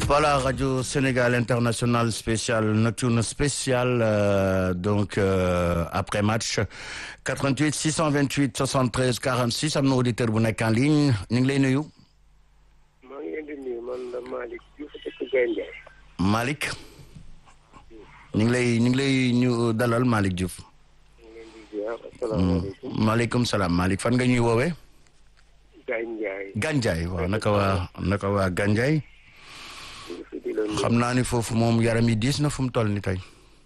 Voilà, Radio Sénégal International spécial, nocturne spécial, euh, donc euh, après match 88 628 73 46 am na auditeur bu nekk en ligne ñu ngi lay nuyu. maa ngi leen di nuyu man la Malick Diouf dëkk Gaye Ndiaye. Malick ñu ngi lay ñu ngi lay ñu dalal Malick Diouf. ñu ngi leen di ziar asalaamaaleykum. maaleykum salaam Malick fan nga ñuy woowee. Gaye Ndiaye. Gandiaye waaw naka waa naka waa Gandiaye. ñu ngi fi di la nuyu. xam naa ni foofu moom yaram yi diis na fu mu toll ni tey.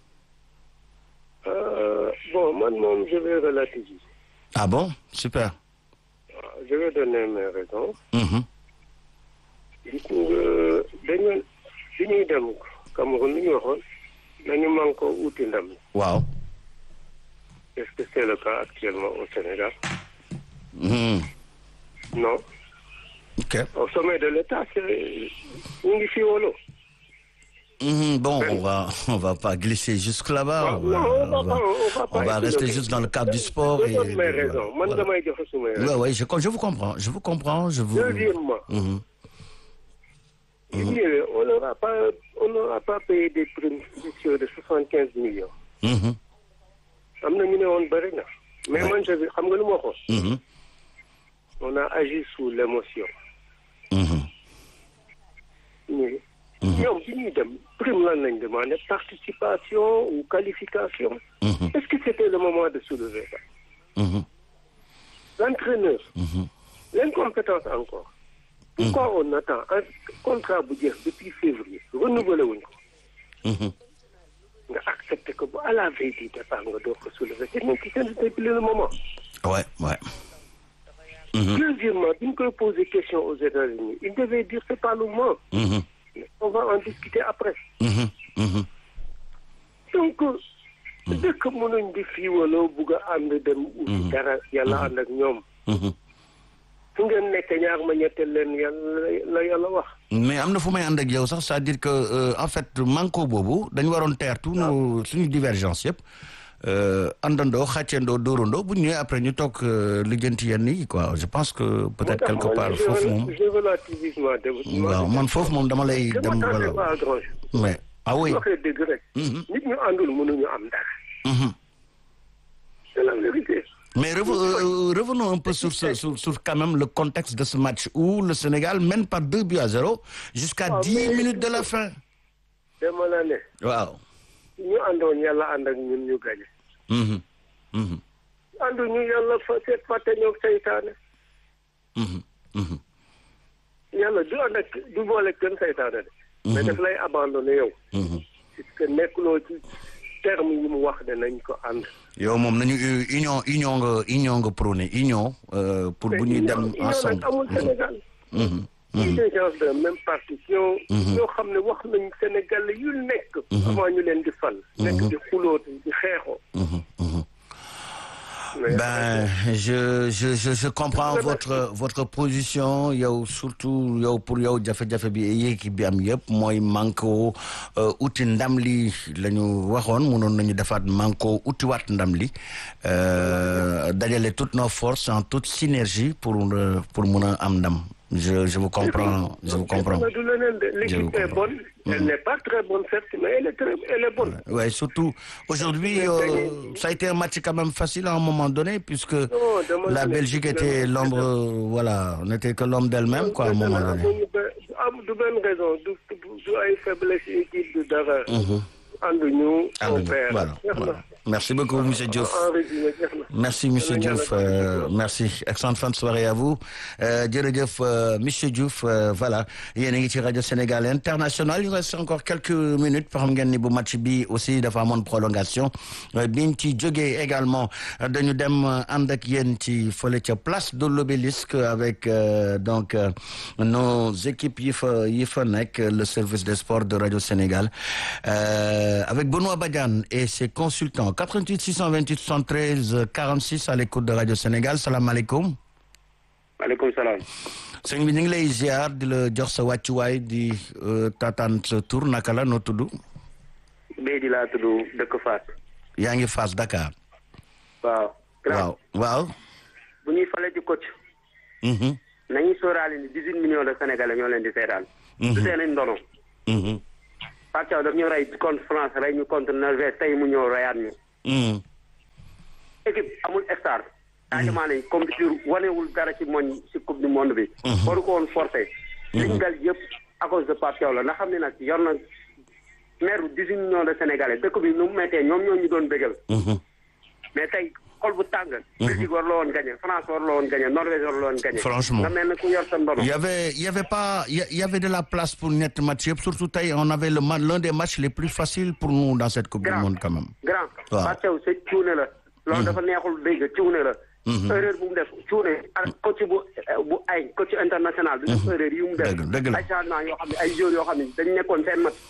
Euh, bon man moom je vais relativiser. ah bon super. waaw je vais donner mes raisons. Mhm. gis nga dañu bi ñuy dem Cameroun li ñu waxoon nañu man ko uti ndam. waaw. est-ce que c'est le cas actuellement au Sénégal. Mhm. non ok. au sommet de l'État c'est ñu ngi fi wolo. Mhm, bon, on va, on va pas glisser jusque là-bas. On va, non on va on va- pas on va pas on va essayer rester de- juste dans le cadre du sport. Je et donne mes de- raisons man voilà. damay joxe sumay raisons. Ouais, ouais, je, je vous comprends, je vous comprends, je vous. Deuxièmement, Mhm. il- on n'aura pas, on n'aura pas payé des primes spéciaux de 75 millions. Mhm. am na ñu ne woon bëri na. mais Ouais. man je xam nga lu ma waxoon. Mhm. on a agi sous l'émotion. Mhm. ñu ñoom bi ñuy dem prime lan lañ demandé participation ou qualification. Mhm. est-ce que c'était le moment de soulever ça. Mhm. l'entraîneur. Mhm. l'incompétence encore. pourquoi on attend un contrat bu jeex depuis février renouvelé wuñ ko. Mhm. nga accepté que bu à la veille du départ nga door ko soulever te ñun ci seen c'était plus le moment. Ouais, ouais. Mhm. Deuxièmement, bi ñu koy poser question aux États-Unis il devait dire c'est pas le moment. Mhm. on va en discuter après. Mhm. Mhm. donc dëkk mënuñ di fii wala bugg a ànd dem. uti dara yàlla ànd ak ñoom. Mhm. fu ngeen nekk ñaar ma ñetteel leen yàlla la yàlla wax. mais am na fu may ànd ak yow sax c'est-à-dire que euh, en fait manko boobu dañu waroon teer tout nos suñu divergence yëpp euh, àndandoo xàccendoo dóorandoo bu ñu ñëwee après ñu toog euh, lijjanti yenn yi quoi je pense que peut-être quelque part foofu moom je relativise ma dem. waaw man foofu moom dama lay je dem m'attendais voilà pas à grand chose. mais ah oui su waxee dëgg rek. Mhm. nit ñu àndul mënuñu am dara. Mhm. c'est la vérité. mais rev- euh, revenons un peu sur, ce, sur, sur quand même le contexte de ce match où le Sénégal mène par deux buts à zéro jusqu'à Ah, 10 mais- minutes de la fin dama la ne. waaw ñu àndoon yàlla ànd ak ñun ñu gañe. Mhm. Mhm. àndu ñu yàlla fa seet fàtte ñoog seytaane. Mhm. Mhm. yàlla du ànd ak du boole kenn seytaane de. mais daf lay abandonné yow. Mhm. puisque nekkuloo ci terme yi mu wax ne nañ ko ànd. yow moom nañu euh, union union nga union nga prôné union euh, pour bu ñuy dem union ensemble nag amul Sénégal. Mhm. ñi des gens de même partition. ñoo xam ne wax nañ Sénégal yu nekk. avant ñu leen di fal. nekk di xuloo di xeexoo. Mhm. Mhm. mais Ben, je, je, je, je comprends votre, votre position. yow surtout yow pour yow jafe-jafe bi équipe bi am yëpp mooy manko euh, uti ndam li la ñu waxoon mënoon nañu defaat manko utiwaat ndam li euh, dajale toutes nos forces en toute synergie pour euh, pour mun a am ndam je je vous comprends je vous comprends. du leneen de Je vous l'équipe est comprends. bonne. elle n'est pas très bonne certes mais elle est très elle est bonne. Ouais, surtout aujourd'hui euh, ça a été un match quand même facile à un moment donné puisque dama la ne- Belgique était l'ombre euh, voilà n'était que l'homme d'elle-même quoi à un moment donné. amuñu be- am du benn raison du du du ay faiblesse équipe du dara. ànduñu. Ah, on perd. voilà, Jeex na. voilà. Merci beaucoup monsieur Diouf. en résumé jeex na. Merci monsieur Yàlla Diouf yàlla euh, merci excellente fin de soirée à vous euh, jërëjëf euh, monsieur Diouf euh, voilà yéen a ngi ci rajo Sénégal international il reste encore quelques minutes xam ngeen ni bu match bi aussi dafa amoon prolongation euh, biñ ci jógee également euh, dañu dem euh, ànd ak yéen ci fële ca place de l'obélisque avec euh, donc euh, nos équipes yi fa yi fa nekk le service des sports de radio Sénégal euh, avec Benoît Badiane et ses consultants 88 628 73 46 à l'écoute de radio Sénégal salaamaaleykum maaleykum salaam. sëñ bi ñu ngi lay ziar di la jox sa wàccuwaay di euh, tataan sa tur naka la noo tudd Béy di laa tudd dëkk Fass. yaa ngi Fass Dakar waaw. waaw waaw bu ñuy fale ci coach. mhm nañu sóoraale ni dix huit millions de sénégalais ñoo leen di seetaan. du seen ndono. Pape Thiaw daf ñu rey contre France rey ñu contre Norvège tey mu ñëw reyaat ñu. équipe amul star. Sadio Mané compétition wanewul dara ci moñ ci coupe du monde bi. waru ko woon forcé. liñ dal yëpp à cause de Pape Thiaw la nga xam ne nag yor na maire bu dix-huit millions de Sénégalais dëkk bi nu mu méttee ñoom ñoo ñu doon bégal. mais tey xol bu tàng. Belgique war la woon gagné France war la woon gagné Norvège war la woon gagné. franchement nga mel ne ku yor sa ndono. Il y avait il y avait pas il y a- il y avait de la place pour ñetti match yëpp surtout tey on avait le ma- l'un des matchs les plus faciles pour nous dans cette coupe du Grand. monde quand même. grand Waaw. Pape Thiaw sa cuune la loolu dafa neexul dégg cuune la erreur bu mu def cuune ak coach bu bu ay coach international du def erreur yi mu def Dëgg- dëgg la. ay changement yoo xam ne ay joueurs yoo xam ne dañ nekkoon seen mat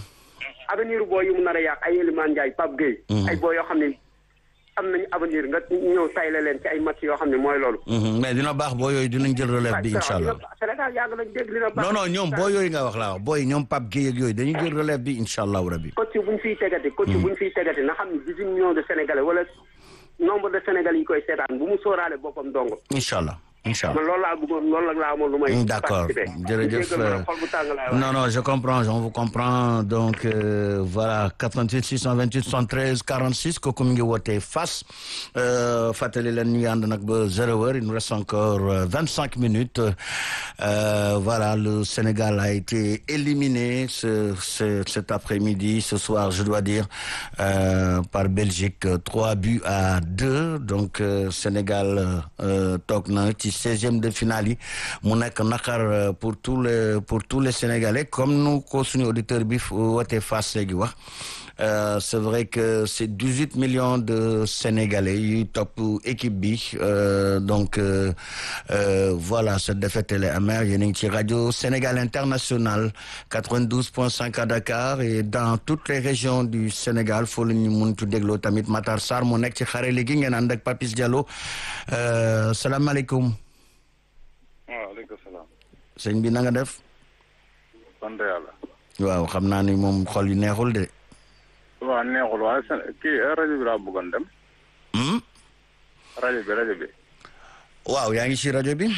avenir boo yu mu nar a yàq ay Elimane Ndiaye Pape Gueye ay boo yoo xam ne am nañu avenir nga ñëw tayle leen ci ay match yoo xam ne mooy loolu Mhm, mais dina baax boo yooyu dinañ jël relève bi incha allah. Sénégal yàgg nañ dégg dina baax non non ñoom boo yooyu nga wax laa wax booy ñoom Pape Gueye ak yooyu dañuy jël relève bi incha allahu rabi. coach bu ñu fiy tegati coach bu ñu fiy tegati na xam ne dix-huit millions de Sénégalais wala nombre de Sénégalais yi koy seetaan bu mu sóoraale boppam dong incha allah incha allah. man loolu laa bëggoon loolu la laa amoon lu may. D'accord participer. jërëjëf Jéggal ma nag, xol bu tàng laay wax. non non je comprends on vous comprend donc euh, voilà 88 628 73 46 kooku mi ngi wootee Fass euh, fàttali leen ñu ngi ànd nag ba zéro heure il nous reste encore euh, 25 minutes Euh, voilà le Sénégal a été éliminé ce, ce cet après-midi ce soir je dois dire euh, par Belgique trois buts à deux donc euh, Sénégal euh, toog na ci seizième de finale yi mu nekk naqar euh, pour tous les pour tous les Sénégalais comme nu ko suñu auditeur bi wootee Fass léegi wax Euh, c'est vrai que c'est 18 millions de Sénégalais yuy topp équipe bi euh, donc euh, euh, voilà cette défaite elle est amère yéen a ngi ci rajo Sénégal International 92.5 à Dakar et dans toutes les régions du Sénégal foo la ñu muntu dégloo tamit Matar Sarr moo nekk ci xare léegi ngeen ànd ak Papis Diallo euh, salaamaaleykum waaleykum salaam. sëñ bi na nga def sant yàlla. waaw xam naa ni moom xol yu neexul de waaw neexul waaye seen kii rajo bi laa bëggoon dem. hmm? rajo bi rajo bi. waaw yaa ngi ci rajo bi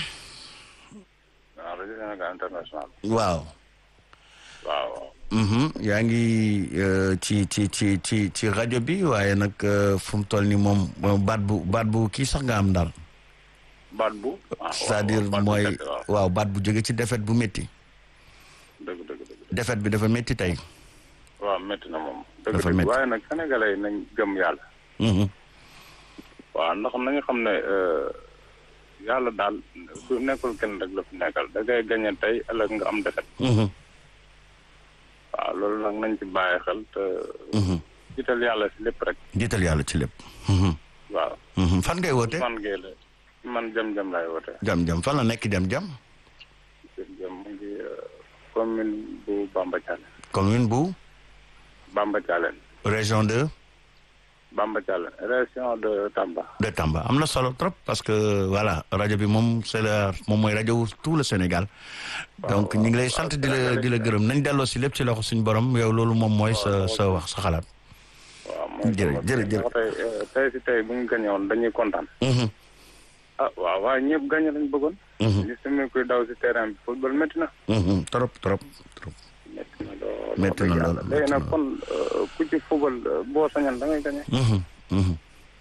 waaw rajo Sénégal international. waaw waaw. Mhm, yaa ngi euh, ci ci ci ci ci rajo bi waaye nag euh, fu mu toll ni moom euh, baat bu baat bu kii sax nga am daal baat bu. waaw c'est-à-dire baat bu mooy métti, waaw waaw baat bu jóge ci défaite bu métti dëgg dëgg dëgg. défaite bi dafa métti tey waaw métti na moom. dëgg Dafa dëgg métti. waaye nag sénégalais yi nañ gëm yàlla. Mhm, waaw ndax nañu xam ne euh, yàlla daal su nekkul kenn rek la fi nekkal da ngay gañe tey ëllëg nga am defet mhm, waaw loolu nag nañ ci bàyyi xel te mhm. jiital yàlla si lépp rek. jiital yàlla ci lépp Mhm, waaw mhm. fan ngay woote man gee la man jëm-jëm laay woote. jam jam fan la nekk jam jam jëm mu ngi euh, commune bu Bamba Thialène. commune bu Bamba Thialène. région de Bamba Thialène région de Tamba. de Tamba am na solo trop parce que voilà rajo bi moom c'est la moom mooy rajo wu tout le Sénégal donc ñu ngi lay sant di la di la gërëm nañ delloo si lépp ci loxo suñu borom yow loolu moom mooy sa sa wax sa xalaat waaw mooy Jërë- sama jërë- kii. jërë. ndax tey euh, tey si tey bu ñu gañe woon dañuy kontaan. Mhm, ah waaw waaye ñëpp gañe lañ bëggoon. mhm, gis nañu kuy daw si terrain bi football métti na. mhm. trop trop trop métti na lool. Métti na wax dëgg lool, yàlla. métti léegi na. nag kon euh, ku ci football euh, boo sañoon da ngay gañe. Mhm, mhm,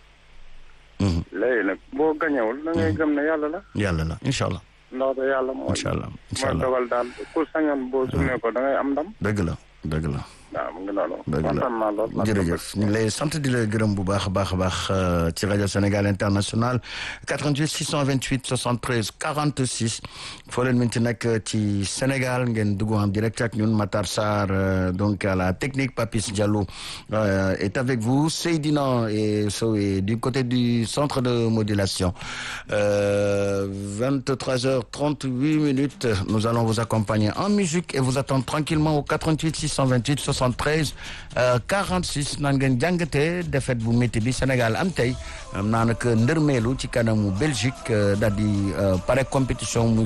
mhm. léegi nag boo gañewul da ngay gëm ne yàlla la. yàlla la incha allah ndax de yàlla mooy. incha allah incha mooy allah dogal daal ku sañoon boo sumee ko da ngay am ndam. dëgg la dëgg la waaw mu ngi noonu. dëgg la kontaan naa lool. jërëjëf ñu ngi lay sant di la gërëm bu baax a baax a baax euh, ci rajo Sénégal International 88 628 73 46 foo leen mën ci nekk ci Sénégal ngeen dugg en direct ak ñun Matar Sarr euh, donc à la technique Papis Diallo euh, est avec vous Seydina et so est du côté du centre de modulation euh, 23h38 minutes nous allons vous accompagner en musique et vous attendre tranquillement au 88 628 73 euh, 46 nan ngeen jàngatee défaite bu métti bi Sénégal am tey am naa nag ndërmeelu ci kanamu Belgique euh, daal di euh, pare compétition muy